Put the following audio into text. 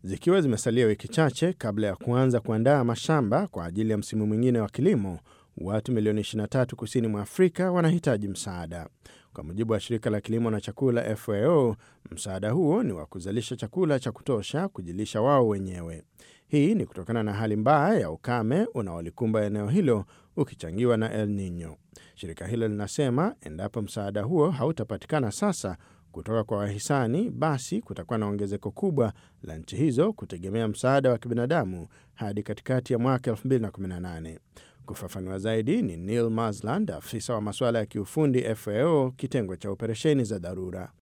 Zikiwa zimesalia wiki chache kabla ya kuanza kuandaa mashamba kwa ajili ya msimu mwingine wa kilimo, watu milioni 23 kusini mwa Afrika wanahitaji msaada. Kwa mujibu wa shirika la kilimo na chakula FAO, msaada huo ni wa kuzalisha chakula cha kutosha kujilisha wao wenyewe. Hii ni kutokana na hali mbaya ya ukame unaolikumba eneo hilo ukichangiwa na El Nino. Shirika hilo linasema endapo msaada huo hautapatikana sasa kutoka kwa wahisani, basi kutakuwa na ongezeko kubwa la nchi hizo kutegemea msaada wa kibinadamu hadi katikati ya mwaka 2018. Kufafanua zaidi ni Neil Marsland, afisa wa masuala ya kiufundi FAO, kitengo cha operesheni za dharura.